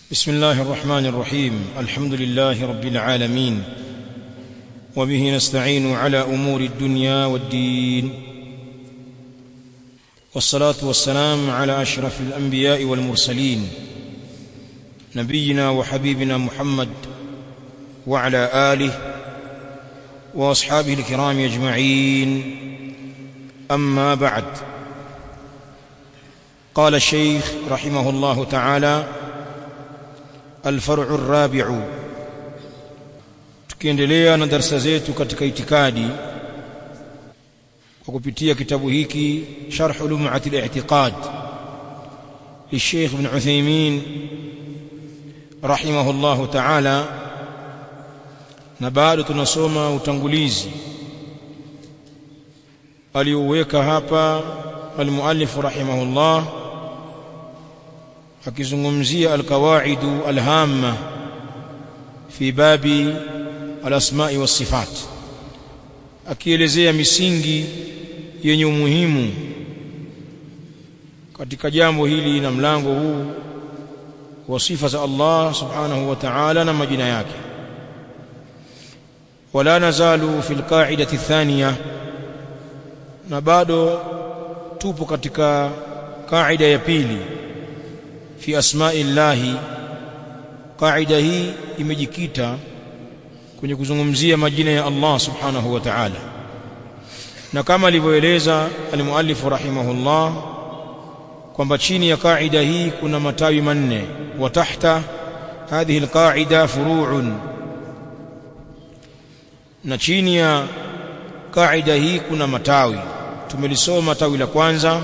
بسم الله الرحمن الرحيم الحمد لله رب العالمين وبه نستعين على امور الدنيا والدين والصلاه والسلام على اشرف الانبياء والمرسلين نبينا وحبيبنا محمد وعلى اله واصحابه الكرام اجمعين اما بعد قال الشيخ رحمه الله تعالى الفرع الرابع tukiendelea na darasa zetu katika itikadi kwa kupitia kitabu hiki sharh lum'at al-i'tiqad للشيخ ابن عثيمين رحمه الله تعالى na bado tunasoma utangulizi aliouweka hapa almuallif rahimahullah akizungumzia alqawaidu alhamma fi babi alasma'i wasifat akielezea misingi yenye umuhimu katika jambo hili na mlango huu wa sifa za Allah subhanahu wa ta'ala na majina yake wala nazalu fil qa'idati thaniya na bado tupo katika kaida ya pili fi asma'i llahi kaida hii imejikita kwenye kuzungumzia majina ya Allah subhanahu wa ta'ala na kama alivyoeleza almuallif rahimahullah kwamba chini ya kaida hii kuna matawi manne wa tahta hadhihi alqaida furu'un na chini ya kaida hii kuna matawi tumelisoma tawi la kwanza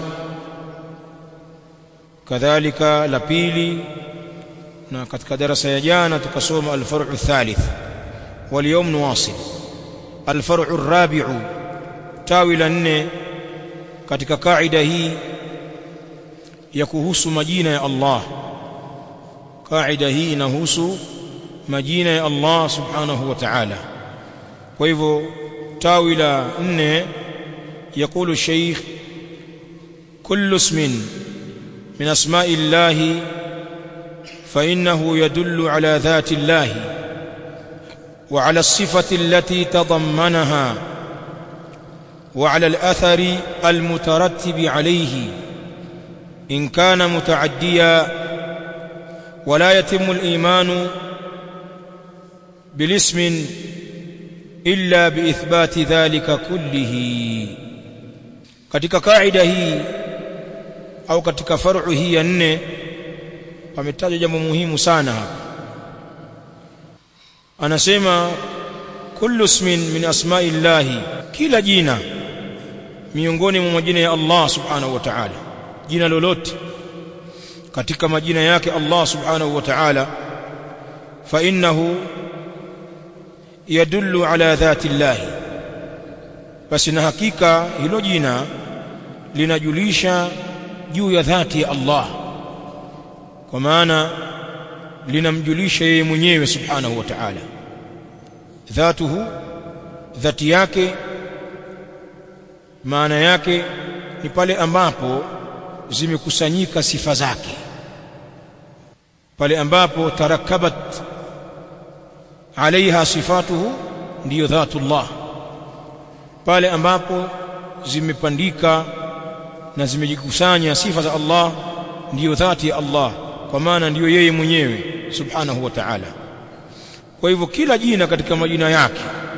kadhalika la pili na katika darasa ya jana tukasoma alfar'u thalith واليوم نواصل الفرع الرابع tawi la nne katika kaida hii ya kuhusu majina ya Allah kaida hii inahusu majina ya Allah subhanahu wa ta'ala kwa hivyo tawi la nne يقول الشيخ كل اسم من اسماء الله فانه يدل على ذات الله وعلى الصفه التي تضمنها وعلى الاثر المترتب عليه ان كان متعديا ولا يتم الايمان بالاسم الا باثبات ذلك كله katika kaida hii au katika faru hii ya nne pametajwa jambo muhimu sana hapa anasema kullu ismin min asma'i llahi kila jina miongoni mwa majina ya Allah subhanahu wa ta'ala jina lolote katika majina yake Allah subhanahu wa ta'ala fa innahu yadullu ala dhati llahi basi na hakika hilo jina linajulisha juu ya dhati ya Allah kwa maana linamjulisha yeye mwenyewe subhanahu wa ta'ala dhatuhu dhati yake maana yake ni pale ambapo zimekusanyika sifa zake pale ambapo tarakabat alaiha sifatuhu ndiyo dhatullah pale ambapo zimepandika na zimejikusanya sifa za Allah ndiyo dhati ya Allah kwa maana ndiyo yeye mwenyewe subhanahu wa ta'ala kwa hivyo kila jina katika majina yake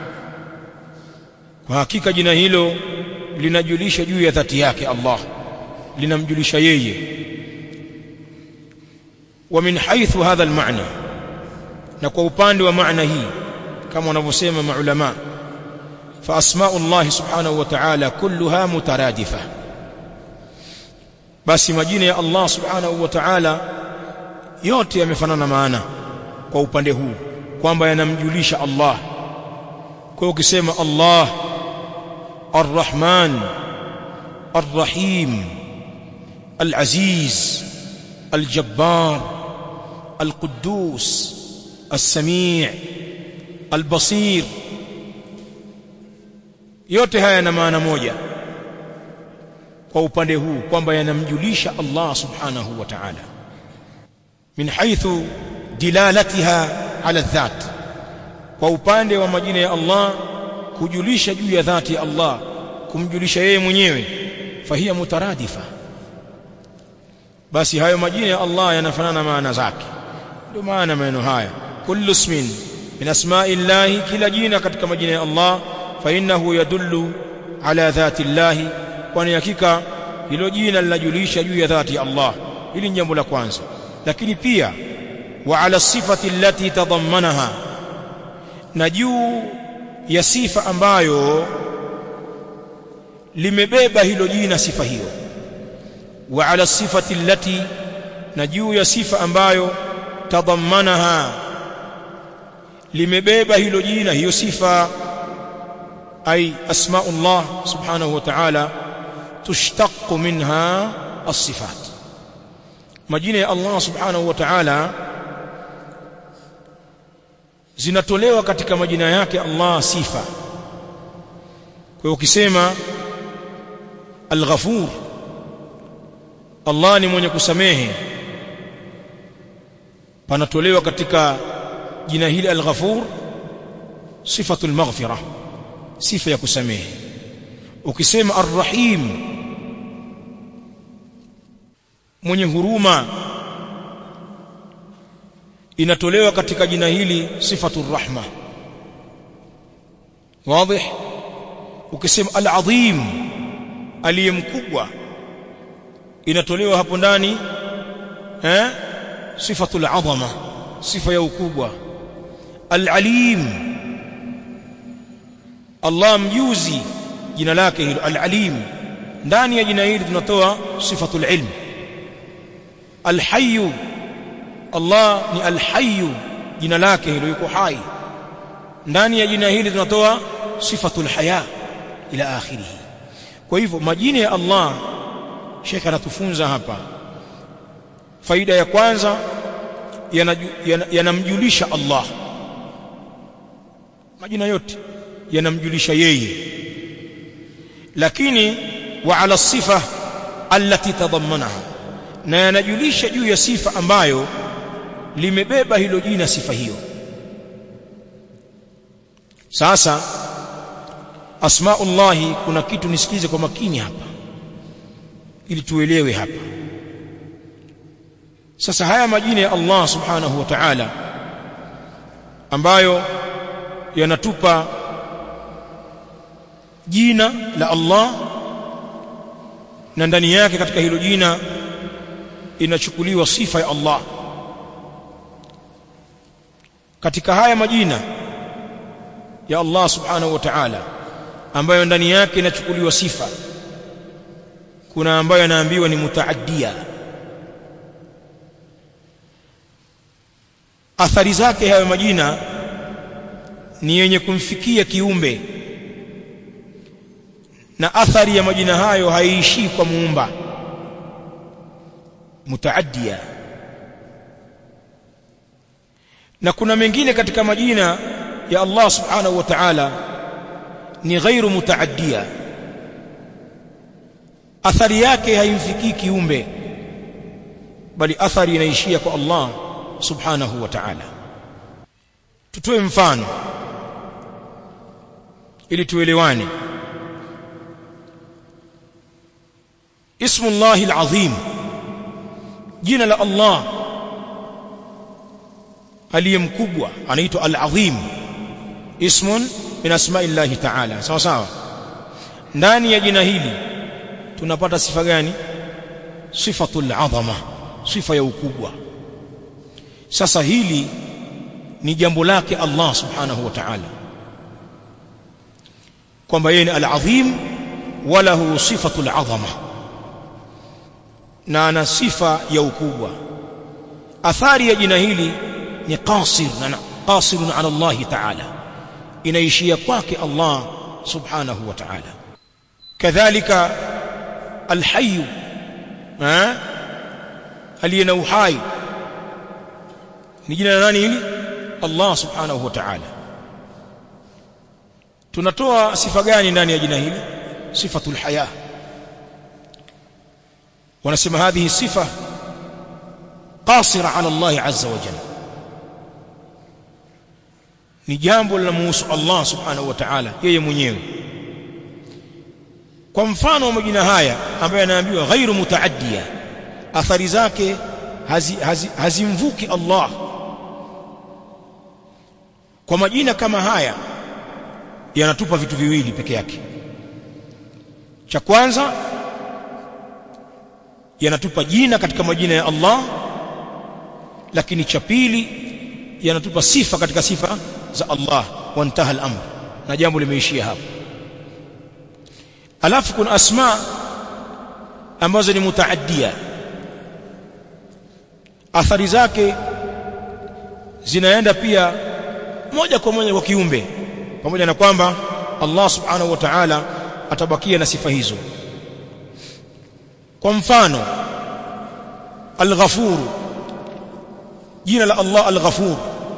kwa hakika jina hilo linajulisha juu ya dhati yake Allah linamjulisha yeye wa min haythu hadha almaana na kwa upande wa maana hii kama wanavyosema maulama fa asma'u Allah subhanahu wa ta'ala kulluha mutaradifa basi majina ya Allah subhanahu wa ta'ala yote yamefanana maana kwa upande huu kwamba yanamjulisha Allah kwa ukisema Allah Ar-Rahman Ar-Rahim Al-Aziz Al-Jabbar Al-Quddus As-Sami' Al-Basir yote haya yana maana moja kwa upande huu kwamba yanamjulisha Allah subhanahu wa ta'ala min haythu dilalatiha ala dhat kwa upande wa majina ya Allah kujulisha juu ya dhati ya Allah kumjulisha yeye mwenyewe fahiya mutaradifa basi hayo majina ya Allah yanafanana maana zake ndio maana maneno haya kullu ismin min asma'i llahi kila jina katika majina ya Allah fa innahu yadullu ala dhati llahi kwani hakika hilo jina linajulisha juu ya dhati ya Allah hili ni jambo la kwanza lakini pia wa ala sifati allati tadammanaha na juu ya sifa ambayo limebeba hilo jina sifa hiyo wa ala sifati allati na juu ya sifa ambayo tadammanaha limebeba hilo jina hiyo sifa ay asmaullah subhanahu wa ta'ala tushtaqu minha as-sifat majina ya Allah subhanahu wa ta'ala zinatolewa katika majina yake Allah sifa kwa hiyo ukisema al-ghafur Allah ni mwenye kusamehe panatolewa katika jina hili al-ghafur sifatul maghfirah sifa ya kusamehe ukisema ar-rahim mwenye huruma inatolewa katika jina hili sifatur rahma wazi ukisema al-azim aliyemkubwa inatolewa hapo ndani eh sifatul azama sifa ya ukubwa al-alim Allah mjuzi jina lake hilo al-alim ndani ya jina hili tunatoa sifatul ilm al-hayy Allah ni al-hayy jina lake hilo yuko hai ndani ya jina hili tunatoa sifatul haya ila akhirih kwa hivyo majina ya Allah Sheikh anatufunza hapa faida ya kwanza yanamjulisha yana Allah majina yote yanamjulisha yeye lakini wa ala sifa allati tadammanaha na yanajulisha juu ya sifa ambayo limebeba hilo jina sifa hiyo sasa asmaullahi kuna kitu nisikize kwa makini hapa ili tuelewe hapa sasa haya majina ya Allah subhanahu wa ta'ala ambayo yanatupa jina la Allah na ndani yake katika hilo jina inachukuliwa sifa ya Allah katika haya majina ya Allah subhanahu wa ta'ala ambayo ndani yake inachukuliwa sifa kuna ambayo yanaambiwa ni mutaaddia athari zake hayo majina ni yenye kumfikia kiumbe na athari ya majina hayo haiishii kwa muumba mutaaddia na kuna mengine katika majina ya Allah subhanahu wa ta'ala ni ghairu mutaaddia athari yake haimfikii kiumbe bali athari inaishia kwa Allah subhanahu wa ta'ala tutoe mfano ili tuelewane ismu Allah al-azim jina la Allah aliyemkubwa anaitwa al-azim ismun min asma'i Allah ta'ala sawa sawa ndani ya jina hili tunapata sifa gani sifatul azama sifa ya ukubwa sasa hili ni jambo lake Allah subhanahu wa ta'ala kwamba yeye ni al-azim walahu sifatul azama na ana sifa ya ukubwa athari ya jina hili ni qasir na qasirun ala Allah ta'ala inaishia kwake Allah subhanahu wa ta'ala kadhalika al-hayy eh aliyena uhai ni jina la nani hili Allah subhanahu wa ta'ala tunatoa sifa gani ndani ya jina hili sifatul haya wanasema hadhihi sifa qasira ala Allah azza wa jalla ni jambo linalomuhusu Allah subhanahu wa ta'ala yeye mwenyewe kwa mfano wa majina haya ambayo anaambiwa ghairu mutaaddiya athari zake hazimvuki hazi, hazi Allah kwa majina kama haya yanatupa vitu viwili peke yake cha kwanza yanatupa jina katika majina ya Allah lakini cha pili yanatupa sifa katika sifa za Allah wantaha al-amr na jambo limeishia hapo alafu kuna asma ambazo ni mutaaddia athari zake zinaenda pia moja kwa moja kwa kiumbe pamoja na kwamba Allah subhanahu wa ta'ala atabakia na sifa hizo kwa mfano al-ghafur jina la Allah al-ghafur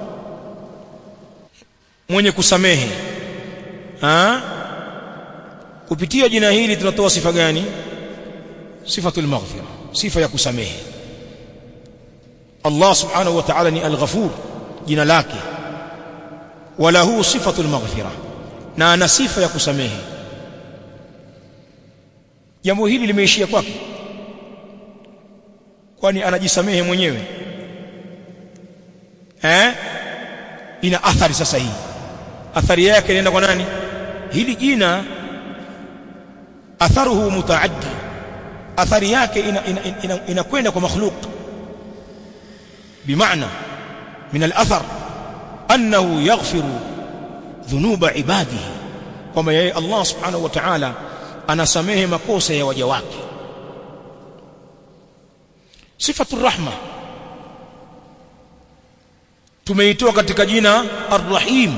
mwenye kusamehe ha? kupitia jina hili tunatoa sifa gani sifatul maghfira sifa ya kusamehe Allah subhanahu wa ta'ala ni al-ghafur jina lake walahu sifatul maghfira na ana sifa ya kusamehe jambo hili limeishia kwake kwani anajisamehe mwenyewe eh ina athari sasa hii athari yake inaenda kwa nani hili jina atharuhu mutaaddi athari yake inakwenda ina, ina, ina, ina kwa makhluq bimaana min al-athar annahu yaghfiru dhunuba ibadihi kwamba yeye Allah subhanahu wa ta'ala anasamehe makosa ya waja wake sifatu rahma tumeitoa katika jina ar-rahim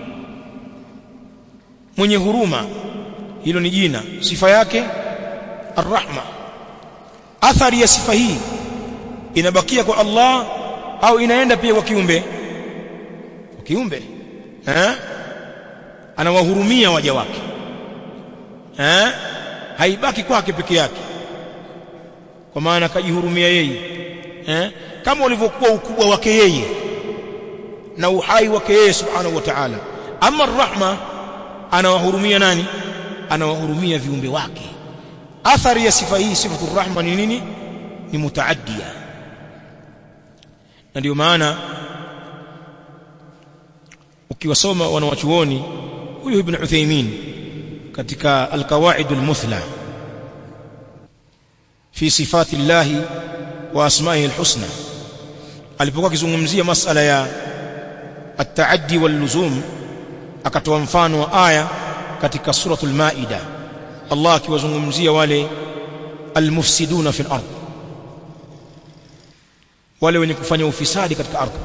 mwenye huruma hilo ni jina sifa yake ar-rahma athari ya sifa hii inabakia kwa Allah au inaenda pia kwa kiumbe kwa kiumbe eh anawahurumia waja wake eh haibaki kwake peke yake kwa maana kajihurumia yeye eh kama ulivyokuwa ukubwa wake yeye na uhai wake yeye subhanahu wa ta'ala ama rahma anawahurumia nani anawahurumia viumbe wake athari ya sifa hii sifatu rahma ni nini ni mutaaddia na ndio maana ukiwasoma wanawachuoni huyu ibn Uthaymeen katika alqawaid almuthla fi sifati llahi wa asma'ihi alhusna alipokuwa akizungumzia masala ya at-ta'addi wal-luzum akatoa mfano wa aya katika suratul maida Allah akiwazungumzia wale almufsiduna fil ardh wale wenye kufanya ufisadi katika ardhi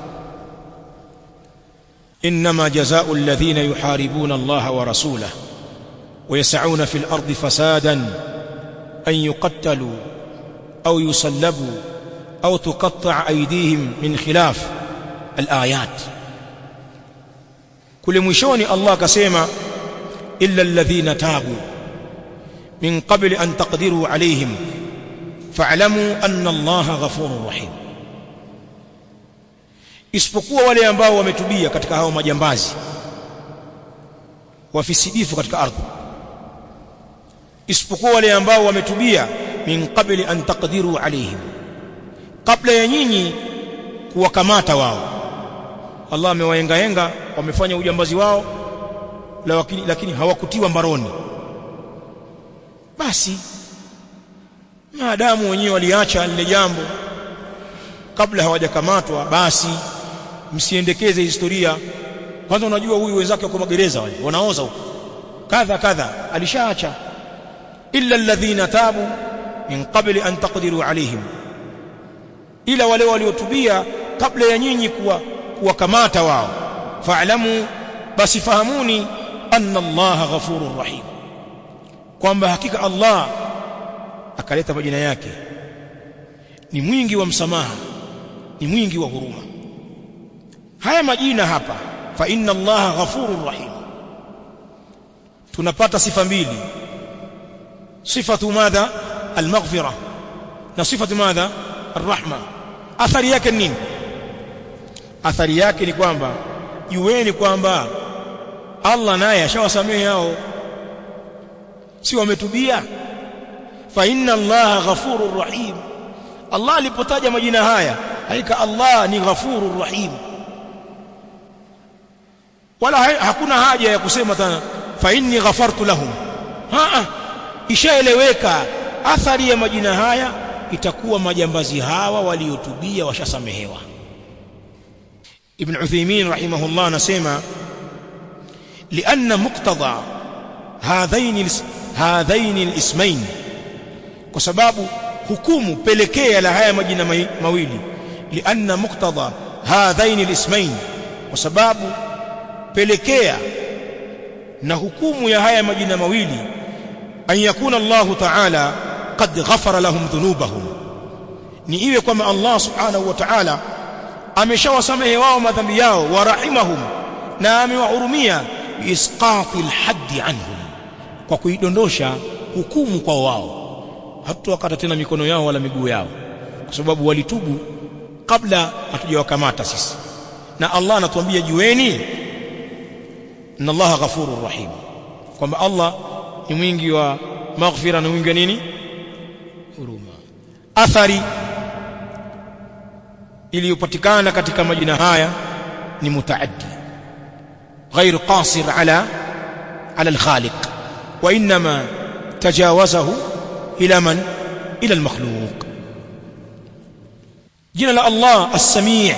انما جزاء الذين يحاربون الله ورسوله ويسعون في الارض فسادا ان يقتلوا او يصلبوا او تقطع ايديهم من خلاف الايات kule mwishoni Allah akasema illa alladhina tabu min qabli an taqdiru alayhim fa'lamu anna Allah ghafurur rahim isipokuwa wale ambao wametubia katika hao majambazi wafisidifu katika ardhi isipokuwa wale ambao wametubia min qabli an taqdiru alayhim kabla ya nyinyi kuwakamata wao Allah amewaengaenga wamefanya ujambazi wao lakini, lakini hawakutiwa mbaroni basi maadamu wenyewe waliacha lile jambo kabla hawajakamatwa basi msiendekeze historia kwanza unajua huyu wenzake wako magereza wale wanaoza huko kadha kadha alishaacha illa alladhina tabu min qabli an taqdiru alaihim ila wale waliotubia kabla ya nyinyi kuwa kuwakamata wao fa'lamu basi fahamuni anna Allah ghafurur rahim kwamba hakika Allah akaleta majina yake ni mwingi wa msamaha ni mwingi wa huruma haya majina hapa fa inna Allah ghafurur rahim tunapata sifa mbili sifatu madha almaghfira na sifatu madha arrahma athari yake nini athari yake ni kwamba jueni kwamba Allah naye ashawasamehe hao si wametubia fa inna allaha ghafurur rahim Allah alipotaja majina haya hakika Allah ni ghafurur rahim wala hakuna haja ya kusema tena fa inni ghafartu lahum haa ishaeleweka athari ya majina haya itakuwa majambazi hawa waliotubia washasamehewa Ibn Uthaymeen rahimahullah anasema lianna muqtada hadhaini hadhaini alismain kwa sababu hukumu pelekea la haya majina mawili lianna muqtada hadhaini alismain kwa sababu pelekea na hukumu ya haya majina mawili an yakuna Allah ta'ala qad ghafara lahum dhunubahum ni iwe kwamba Allah subhanahu wa ta'ala ameshawasamehe wao madhambi yao wa rahimahum na amewahurumia biisqati alhaddi anhum kwa kuidondosha hukumu kwa wao hatutawakata tena mikono yao wala miguu yao kwa sababu walitubu kabla hatujawakamata sisi na Allah anatuambia jueni inna Allah ghafurur rahim kwamba Allah ni mwingi wa maghfira na mwingi wa nini huruma athari iliyopatikana katika majina haya ni mutaaddi غير قاصر على على الخالق وانما تجاوزه الى من الى المخلوق jina la Allah as-Sami'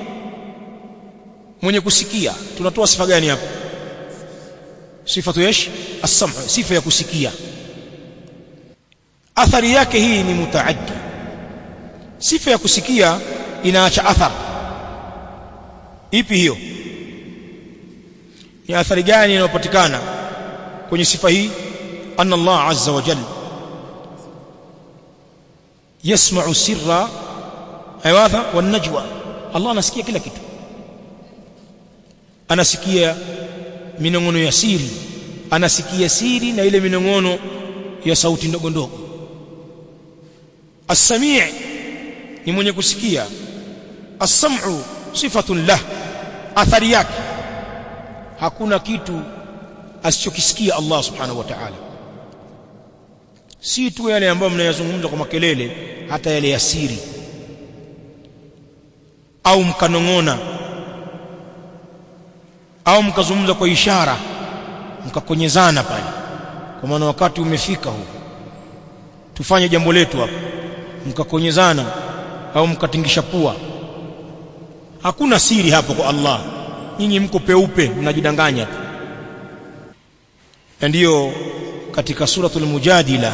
mwenye kusikia tunatoa sifa gani hapa sifatu yesh as-sam' sifa ya kusikia athari yake hii ni mutaaddi sifa ya kusikia inaacha athar ipi hiyo ni athari gani inayopatikana kwenye sifa hii anna Allah azza wa jalla yasma'u sirra aywadha wan najwa Allah anasikia kila kitu anasikia minongono ya siri anasikia siri na ile minongono ya sauti ndogo ndogo as-sami' ni mwenye kusikia as-sam'u sifatun lah athari yake hakuna kitu asichokisikia Allah subhanahu wa ta'ala si tu yale ambayo mnayazungumza kwa makelele hata yale ya siri au mkanong'ona au mkazungumza kwa ishara mkakonyezana pale kwa maana wakati umefika huu tufanye jambo letu hapa mkakonyezana au mkatingisha pua hakuna siri hapo kwa Allah nyinyi mko peupe mnajidanganya tu ndiyo katika suratul mujadila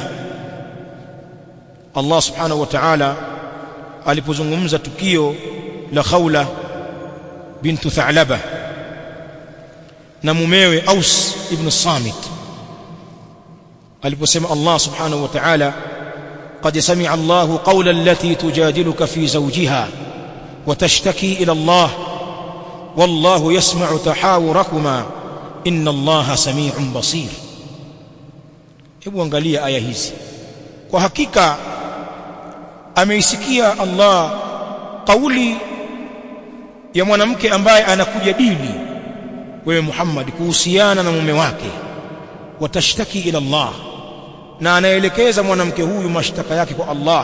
Allah subhanahu wa ta'ala alipozungumza tukio la Khawla bintu Tha'laba na mumewe Aus ibn Samit aliposema Allah subhanahu wa ta'ala قد سمع الله قول التي تجادلك في زوجها وتشتكي إلى الله والله يسمع تحاوركما إن الله سميع بصير hebu angalia aya hizi kwa hakika ameisikia Allah kauli ya mwanamke ambaye anakujadili wewe Muhammad kuhusiana na mume wake watashtaki ila Allah na anaelekeza mwanamke huyu mashtaka yake kwa Allah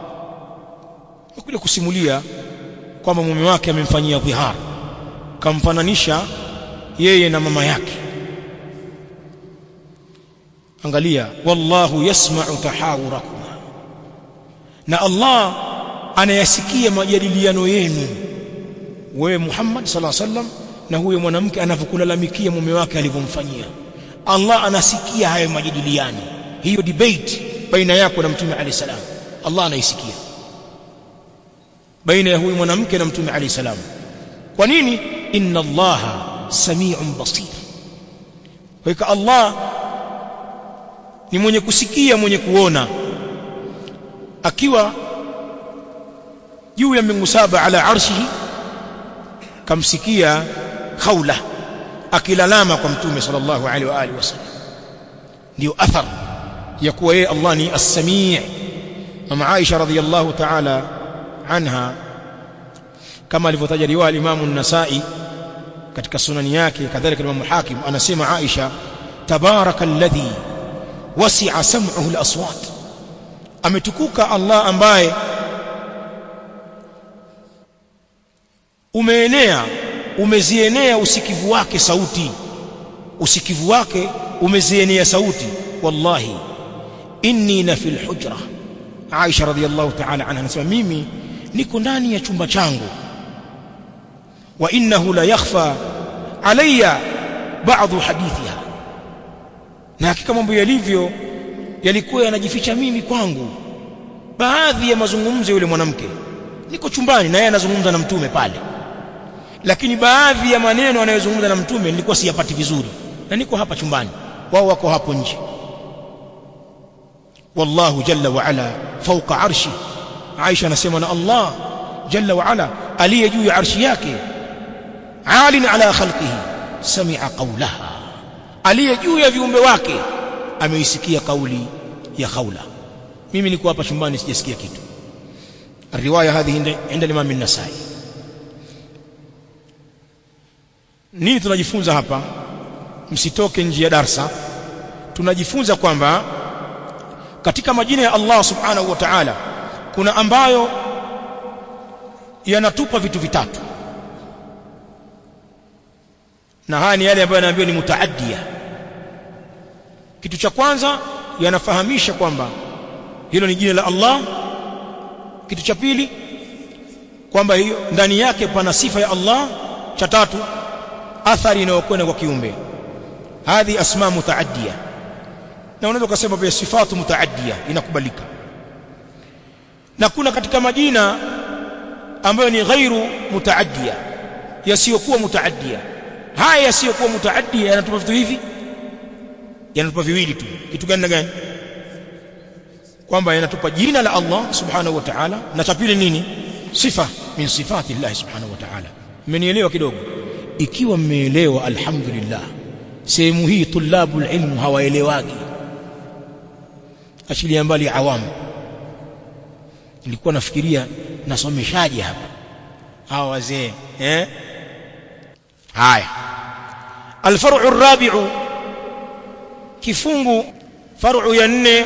kuja kusimulia kwamba mume wake amemfanyia dhihar kamfananisha yeye na mama yake angalia wallahu yasma'u tahawurakuma na Allah anayasikia majadiliano yenu wewe Muhammad sallallahu alaihi wasallam na huyo mwanamke anavyokulalamikia mume wake alivyomfanyia Allah anasikia hayo majadiliano hiyo debate baina yako na mtume alayhi salam Allah anaisikia baina ya huyu mwanamke na mtume alayhi salam kwa nini inna allaha samiun basir kwa hiyo Allah ni mwenye kusikia mwenye kuona akiwa juu ya mbingu saba ala arshihi kamsikia khawla akilalama kwa mtume sallallahu alaihi wa alihi wasallam ndio athar ya kuwa yeye Allah ni as-sami' mama Aisha radhiyallahu ta'ala anha kama alivyotaja riwaya Imam an-Nasa'i katika sunani yake kadhalika Imam Hakim anasema Aisha tabaraka alladhi wasi'a sam'uhu al-aswat ametukuka Allah ambaye umeenea umezienea usikivu wake sauti usikivu wake umezienea sauti wallahi inni la fil hujra Aisha radhiyallahu ta'ala anha anasema mimi niko ndani ya chumba changu wa innahu la yakhfa alayya ba'dhu hadithiha na hakika mambo yalivyo yalikuwa yanajificha mimi kwangu baadhi ya mazungumzo yule mwanamke niko chumbani na yeye anazungumza na mtume pale lakini baadhi ya maneno anayozungumza na mtume nilikuwa siyapati vizuri na niko hapa chumbani wao wako hapo nje wallahu jalla wa ala fawqa arshi Aisha anasema na Allah jalla wa ala aliye juu ya arshi yake alin ala khalqihi sami'a qawlaha aliye juu ya viumbe wake ameisikia kauli ya khawla mimi niko hapa chumbani sijasikia kitu الروايه هذه عند الامام النسائي nini tunajifunza hapa msitoke nje ya darsa tunajifunza kwamba katika majina ya Allah subhanahu wa ta'ala kuna ambayo yanatupa vitu vitatu na haya ni yale ambayo yanaambiwa ni mutaaddia kitu cha kwanza yanafahamisha kwamba hilo ni jina la Allah kitu cha pili kwamba hiyo ndani yake pana sifa ya Allah cha tatu athari inayokwenda kwa kiumbe hadhi asma mutaaddia na unaweza kusema pia sifatu mutaaddia inakubalika na kuna katika majina ambayo ni ghairu mutaaddia yasiyokuwa mutaaddia haya yasiyokuwa mutaaddia yanatupa vitu hivi yanatupa viwili tu kitu gani na gani kwamba yanatupa jina la Allah subhanahu wa ta'ala na cha pili nini sifa min sifati Allah subhanahu wa ta'ala mmenielewa kidogo ikiwa mmeelewa alhamdulillah sehemu hii tulabu ilmu hawaelewagi achilia mbali awamu nilikuwa nafikiria nasomeshaje hapa hawa wazee eh haya alfar'u arabi'u kifungu far'u ya nne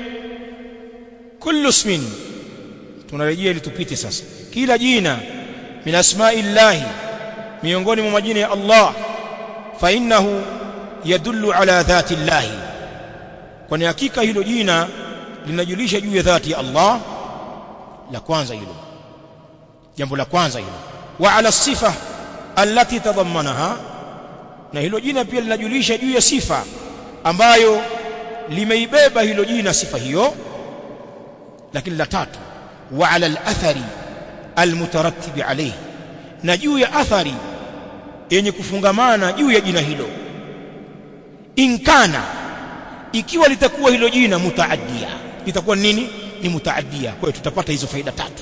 kullu ismin tunarejea ili tupite sasa kila jina min asma'illahi miongoni mwa majina ya Allah fa innahu yadullu ala dhati llahi kwani hakika hilo jina linajulisha juu ya dhati ya Allah la kwanza hilo jambo la kwanza hilo wa ala sifa allati tadammanaha na hilo jina pia linajulisha juu ya sifa ambayo limeibeba hilo jina sifa hiyo lakini la tatu wa ala al-athari al-mutarattib alayhi na juu ya athari yenye kufungamana juu ya jina hilo inkana ikiwa litakuwa hilo jina mutaaddia litakuwa nini ni mutaaddia kwa hiyo tutapata hizo faida tatu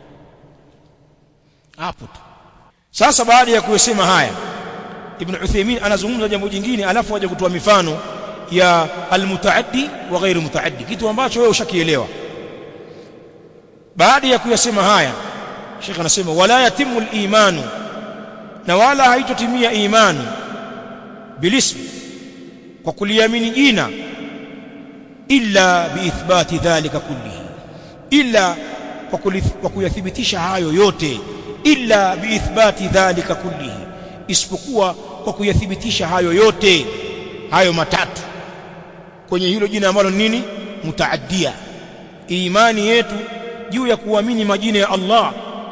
hapo tu sasa baada ya kusema haya ibn Uthaymeen anazungumza jambo jingine alafu aje kutoa mifano ya almutaaddi wa ghairu mutaaddi kitu ambacho wewe ushakielewa baada ya kuyasema haya Sheikh anasema wala yatimu al-imanu na wala haitotimia imani bilismi kwa kuliamini jina illa biithbati dhalika kullihi illa kwa kuyathibitisha hayo yote illa biithbati dhalika kullihi isipokuwa kwa kuyathibitisha hayo yote hayo matatu kwenye hilo jina ambalo nini mutaaddia imani yetu juu ya kuamini majina ya Allah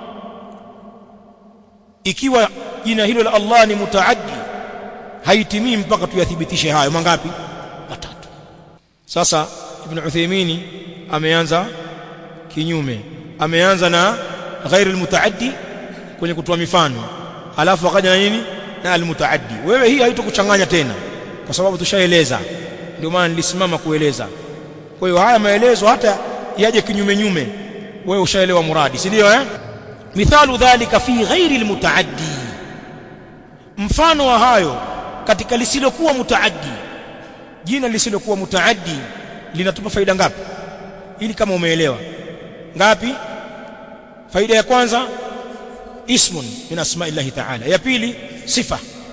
ikiwa jina hilo la Allah ni mutaaddi haitimii mpaka tuyathibitishe hayo mangapi matatu sasa ibn Uthaymeen ameanza kinyume ameanza na ghairi almutaaddi kwenye kutoa mifano alafu akaja na nini na almutaaddi wewe hii haitokuchanganya tena kwa sababu tushaeleza ndio maana nilisimama kueleza kwa hiyo haya maelezo hata yaje kinyume nyume wewe ushaelewa muradi si ndio eh mithalu dhalika fi ghairi almutaaddi mfano wa hayo katika lisilokuwa mutaaddi jina lisilokuwa mutaaddi linatupa faida ngapi ili kama umeelewa ngapi faida ya kwanza ismun min asma'illahi ta'ala ya pili sifa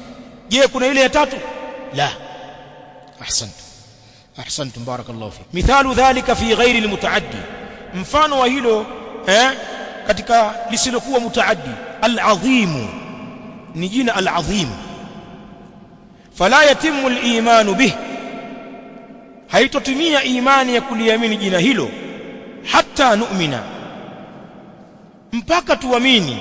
je kuna ile ya tatu la ahsantu ahsantum barakallahu fi mithalu dhalika fi ghairi almutaaddi mfano wa hilo eh katika lisilokuwa mutaaddi al-azim ni jina al-azim fala yatimu al-iman bih haitotimia imani ya kuliamini jina hilo hatta nu'mina mpaka tuamini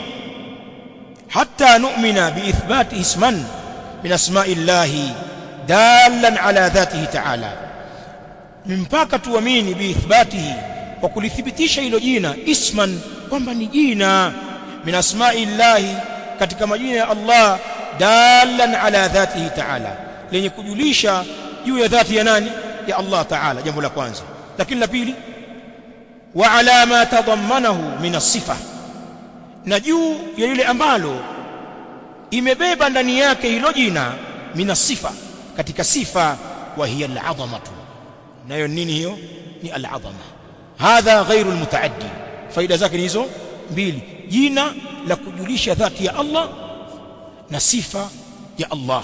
hatta nu'mina biithbati isman min asma'illahi dalan ala dhatihi ta'ala mpaka tuamini biithbatihi kwa kulithibitisha hilo jina isman kwamba ni jina min asma'illahi katika majina ya Allah dalan ala dhatihi ta'ala lenye kujulisha juu ya dhati ya nani ya Allah ta'ala jambo la kwanza lakini la pili wa ala ma tadammanahu min as-sifa na juu ya lile ambalo imebeba ndani yake hilo jina min as-sifa katika sifa wa hiya al-'azamatu nayo nini hiyo ni al-'azama hadha ghairu al-mutaaddi faida zake ni hizo mbili jina la kujulisha dhati ya Allah na sifa ya Allah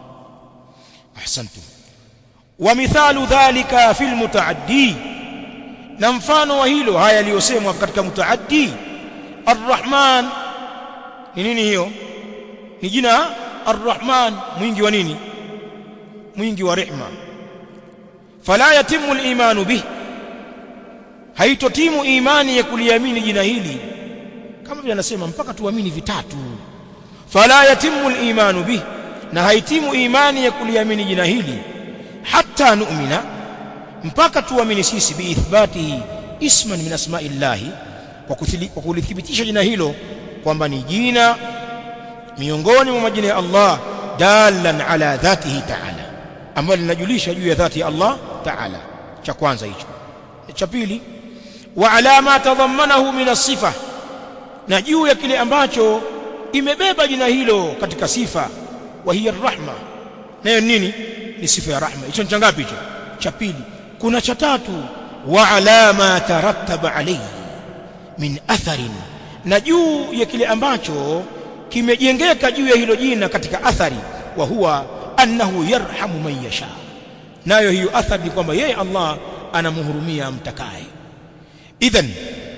ahsantum wa mithalu dhalika fil mutaaddi na mfano wa hilo haya yaliyosemwa katika mutaaddi arrahman ni nini hiyo ni jina arrahman mwingi wa nini mwingi wa rehma fala yatimu al-imanu bih haitotimu imani ya kuliamini jina hili kama vile anasema mpaka tuamini vitatu fala yatimu al-imanu bih na haitimu imani ya kuliamini jina hili hatta nu'mina mpaka tuamini sisi biithbatihi isman min asma'illahi kwa kulithibitisha jina hilo kwamba ni jina miongoni mwa majina ya Allah dalan ala dhatihi ta'ala ambalo linajulisha juu ya dhati ya Allah ta'ala cha kwanza hicho cha pili wa ala ma tadhammanahu min as-sifa na juu ya kile ambacho imebeba jina hilo katika sifa wa hiya rahma nayo nini ni sifa ya rahma hicho ni ngapi hicho cha pili kuna cha tatu wa ala ma tarattaba alayhi min atharin na juu ya kile ambacho kimejengeka juu ya hilo jina katika athari wa huwa annahu yarhamu man yasha nayo hiyo athari ni kwamba yeye Allah anamhurumia mtakaye idhan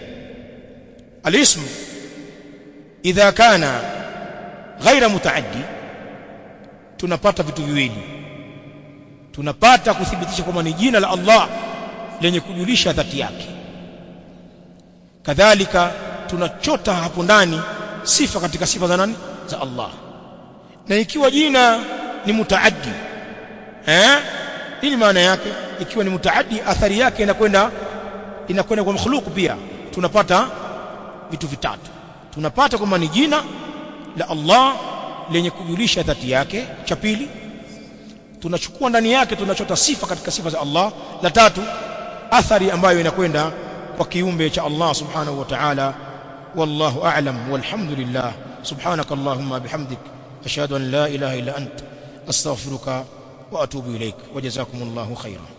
alism idha kana ghaira mutaaddi tunapata vitu viwili tunapata kuthibitisha kwamba ni jina la Allah lenye kujulisha dhati yake kadhalika tunachota hapo ndani sifa katika sifa za nani za Allah na ikiwa jina ni mutaaddi eh nini maana yake ikiwa ni mutaaddi athari yake inakwenda inakwenda kwa makhluq pia tunapata vitu vitatu tunapata kwamba ni jina la Allah lenye kujulisha dhati yake cha pili tunachukua ndani yake tunachota sifa katika sifa za Allah la tatu athari ambayo inakwenda kwa kiumbe cha Allah subhanahu wa ta'ala wallahu a'lam walhamdulillah subhanaka allahumma bihamdik ashhadu an la ilaha illa ant astaghfiruka wa atubu ilaik wa jazakumullahu khairan